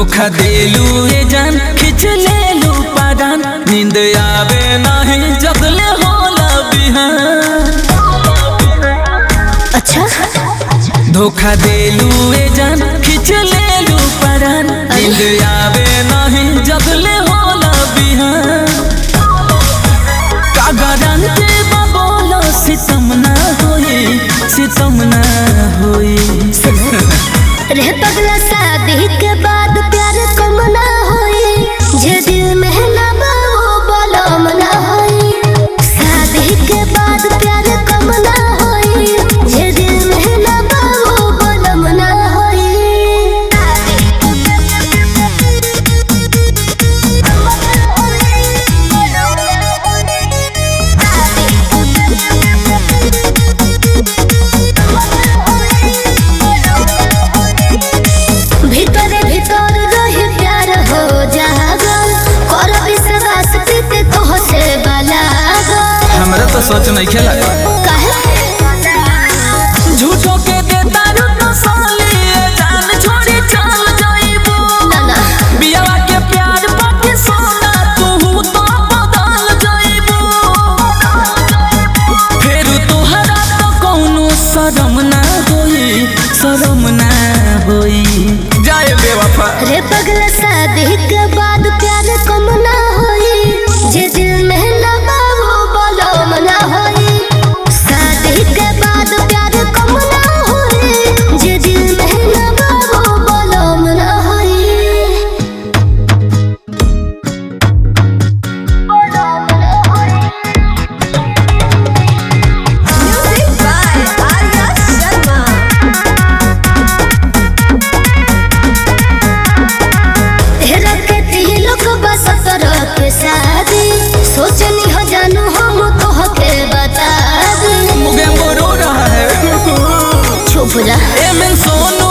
धोखा देलू ए जान खिंच लेलू पादान नींद आवे नहीं जगले होला बिहान अच्छा धोखा देलू ए जान खिंच लेलू पादान नींद आवे नहीं जगले होला बिहान का गारंटी बा बोलो सितम ना होई सितम ना होई रे पगला शादी के बाद प्यार कम ना होई जे दिल में ना बा वो बलम ना होई शादी के बाद प्यार कम ना होई जे दिल में ना बा वो बलम ना होई भीतर भीतर रही प्यार हो जागल कर विश्वास प्रीत तो से बलागल हमरा तो सोच नहीं खेला काहे झूठो के देता रुतो साली ए जान छोड़ी चल जाइबो ना ना बियावा के प्यार बाटे सोना तू तो बदल जाइबो फिर तोहरा तो कौनो शरम ना होई शरम ना होई जाए बेवफा रे पगला शादी के बाद प्यार कम ना होई जे दिल में ना बा वो बलम ना होई शादी के बाद प्यार कम ना होई जे दिल में ना बा वो बलम ना होई Music by Arya Sharma. तेरा के तिलक बस तरह के शादी सोचनी हो जानू हम तो के बता दी मुगे रो रहा है चुप जा ए मैं सोना